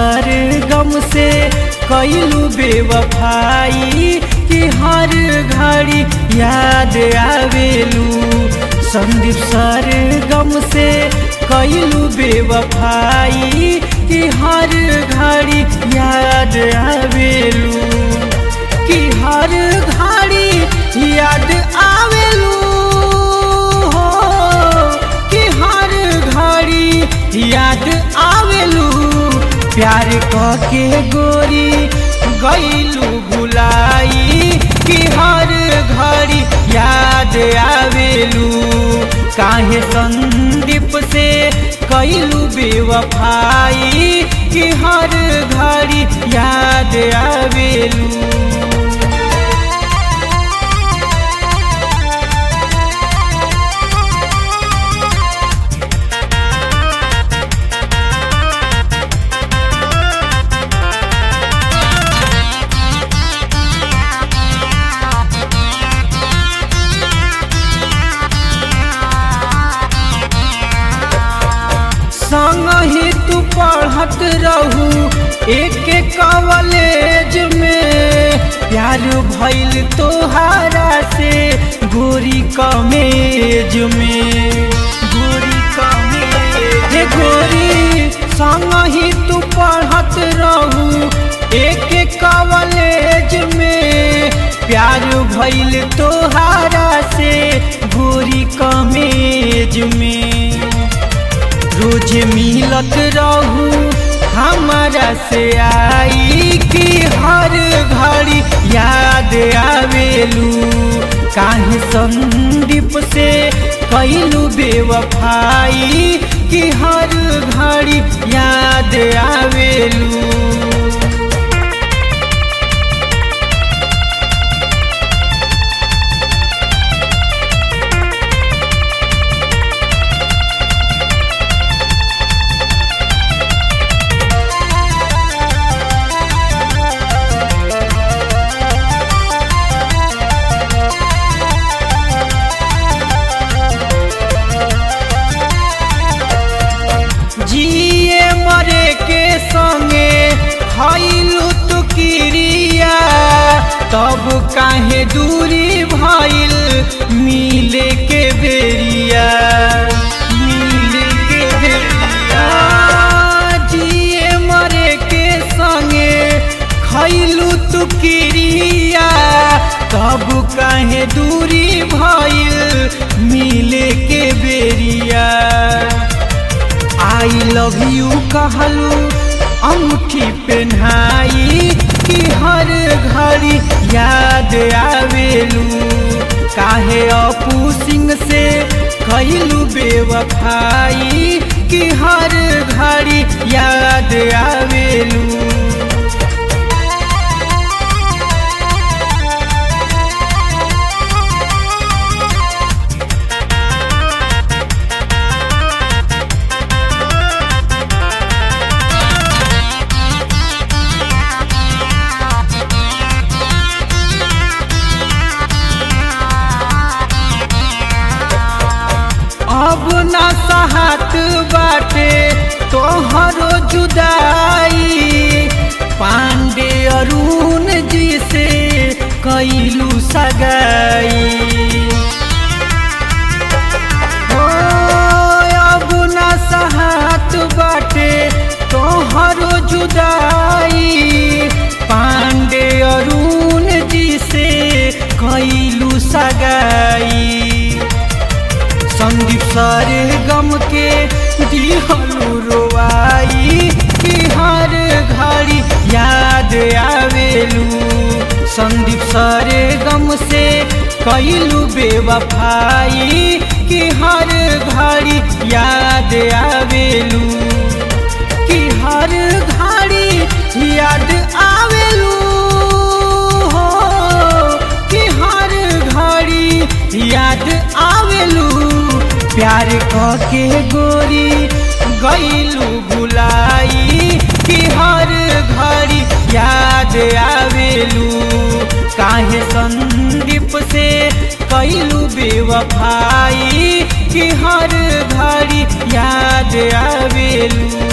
सर गम से कैलू बेवफाई कि हर घड़ी याद आवेलू संदीप सर गम से कैलू बेवफाई कि हर घड़ी याद आवेलू कि हर घड़ी याद आवेलू हो कि हर घड़ी याद आवेलू प्यार के गोरी गईलू भुलाई कि हर घड़ी याद आवेलू काहे संदीप से कैलू बेवफाई कि हर घड़ी याद आवेलू संग ही तू पढ़त रहू एक कॉलेज में प्यार भइल तोहारा से गोरी कमेज में गोरी कमेज हे गोरी संग ही तू पढ़त रहू एक कॉलेज में प्यार भइल तोहारा से गोरी कमेज में रोज मिलत रहू हमारा से आई कि हर घड़ी याद आवेलू काहे संदीप से कैलू बेवफाई कि हर घड़ी याद आवेलू जिए मरे के संगे खैलू तू किरिया तब काहे दूरी भइल मिले के बेरिया मिले के बेरिया जिए मरे के संगे खैलू तू किरिया तब काहे दूरी भइल मिले के बेरिया आई लव यू कहलू अंगूठी पहनाई कि हर घड़ी याद आवेलू काहे अपू सिंह से कैलू बेवफाई कि हर घड़ी याद आवेलू अब ना सहत बाटे तोहरो जुदाई पांडे अरुण जी से कैलू सगाई हो अब ना सहत बाटे तोहरो जुदाई पांडे अरुण जी से कैलू सगाई संदीप सारे गम के दिहलू रोवाई कि हर घड़ी याद आवेलू संदीप सारे गम से कैलू बेवफाई कि हर घड़ी याद आवेलू कि हर घड़ी याद आवेलू हो कि हर घड़ी याद आवेलू प्यार के गोरी गईलू भुलाई कि हर घड़ी याद आवेलू काहे संदीप से कैलू बेवफाई कि हर घड़ी याद आवेलू